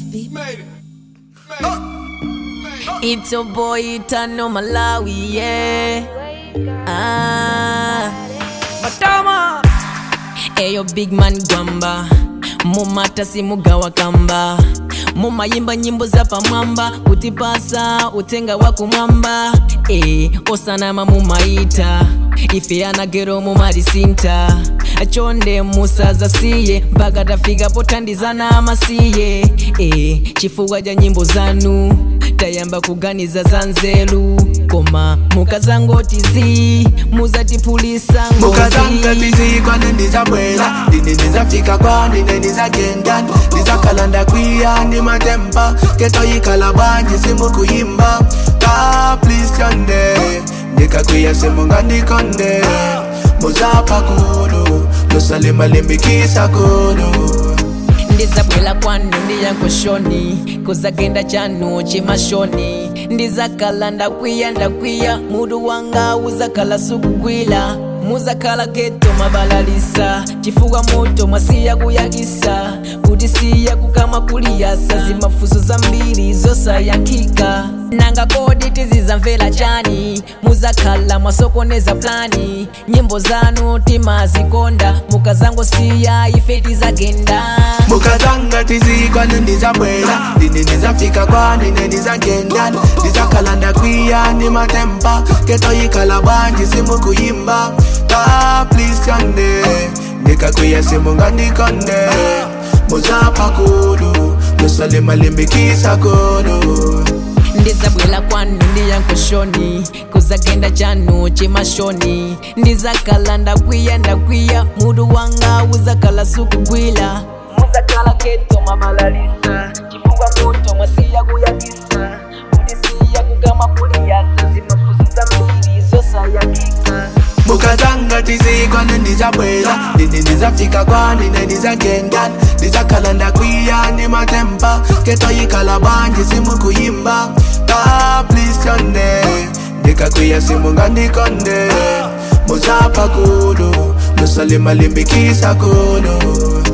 Made it. It's your boy Itano Malawi, yeah. Ah. Matama. Eyo big man gwamba mumata simugawa kamba mumayimba nyimbo za pamwamba kutipasa utenga wa kumwamba e, osanama mumaita ife anagero mumalisinta chonde musaza siye mpaka tafika potandizana amasiye e, chifukwa cha nyimbo zanu tayamba kuganiza za nzelu koma mukazangotizi muzatipulisa mukazanga ngozi tizikwa nendizabwela ndine ndizafika kwa ndine ndizagenda ndizakalanda kwiya ndi matemba ketoyikhala bwanji simukuyimba ka please tyonde ndikakwiya simungandikonde muzapha kulu lusalimalimbikisa kulu ndizabwela kwanu ndiyankoshoni kuzagenda chanu chimashoni ndizakala ndakwiya ndakwiya mudu wanga uzakala sukugwila muzakala geto mabalalisa chifukwa moto mwasiya kuyakisa kuti siya kukama kuliyasa zimafuso zambiri zosayankhika nanga kodi tizizamvera chani muzakhala mwasokoneza plani nyimbo zanu timazikonda mukazangosiya ife tizagenda mukazanga tizikwa nendizabwela ndine ndizafika kwa ndine ndizagenda ndizakalanda kwiya ndi matemba ketoyikhala bwanji simukuyimba ka please tyonde ndikakwiya simungandikonde muzapha kulu lusalimalimbikisa kulu ndizabwela kwanu ndiyankoshoni kuzagenda chanu chimashoni ndizakala ndakwiya ndakwiya mudu wanga uzakala sukugwila muzakala keto mabalalisa chifukwa moto mwasiya kuyakisa kudisiya kugama kuliyasa zimafuso zambiri zosayankika mukazanga tizikwa nendizabwela ndine ndizafika kwa ndine ndizagenda ndizakhala kwiya ndi matemba ketoyikhala bwanji simukuyimba ka please tyonde ndikakwiya simungandikonde muzapha kulu lusalimalimbikisa kulu